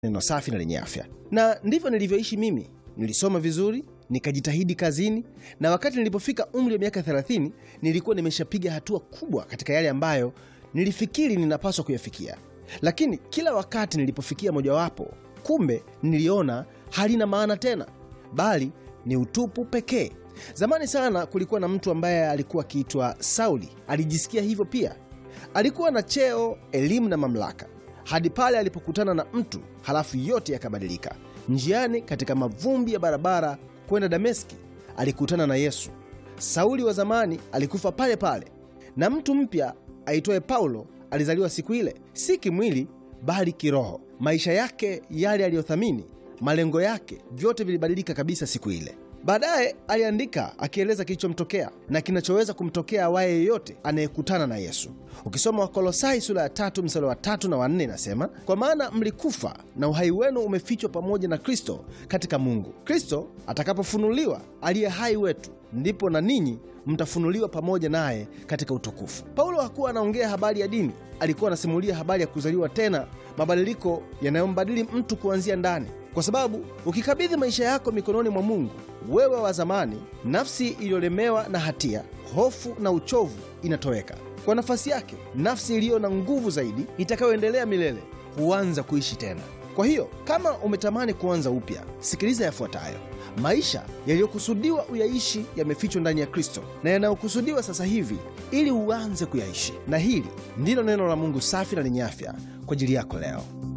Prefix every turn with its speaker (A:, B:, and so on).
A: neno safi na lenye afya. Na ndivyo nilivyoishi mimi. Nilisoma vizuri, nikajitahidi kazini, na wakati nilipofika umri wa miaka 30 nilikuwa nimeshapiga hatua kubwa katika yale ambayo nilifikiri ninapaswa kuyafikia. Lakini kila wakati nilipofikia mojawapo, kumbe niliona halina maana tena, bali ni utupu pekee. Zamani sana kulikuwa na mtu ambaye alikuwa akiitwa Sauli. Alijisikia hivyo pia. Alikuwa na cheo, elimu na mamlaka, hadi pale alipokutana na mtu, halafu yote yakabadilika. Njiani katika mavumbi ya barabara kwenda Dameski, alikutana na Yesu. Sauli wa zamani alikufa pale pale, na mtu mpya aitwaye Paulo alizaliwa siku ile, si kimwili, bali kiroho. Maisha yake yale aliyothamini, malengo yake, vyote vilibadilika kabisa siku ile. Baadaye aliandika akieleza kilichomtokea na kinachoweza kumtokea awaye yeyote anayekutana na Yesu. Ukisoma Wakolosai sura ya tatu mstari wa tatu na wanne inasema, kwa maana mlikufa na uhai wenu umefichwa pamoja na Kristo katika Mungu. Kristo atakapofunuliwa, aliye hai wetu, ndipo na ninyi mtafunuliwa pamoja naye katika utukufu. Paulo hakuwa anaongea habari ya dini, alikuwa anasimulia habari ya kuzaliwa tena, mabadiliko yanayombadili mtu kuanzia ndani kwa sababu ukikabidhi maisha yako mikononi mwa Mungu, wewe wa zamani, nafsi iliyolemewa na hatia, hofu na uchovu inatoweka. Kwa nafasi yake, nafsi iliyo na nguvu zaidi itakayoendelea milele huanza kuishi tena. Kwa hiyo kama umetamani kuanza upya, sikiliza yafuatayo. Maisha yaliyokusudiwa uyaishi yamefichwa ndani ya Kristo na yanayokusudiwa sasa hivi ili uanze kuyaishi. Na hili ndilo neno la Mungu safi na lenye afya kwa ajili yako leo.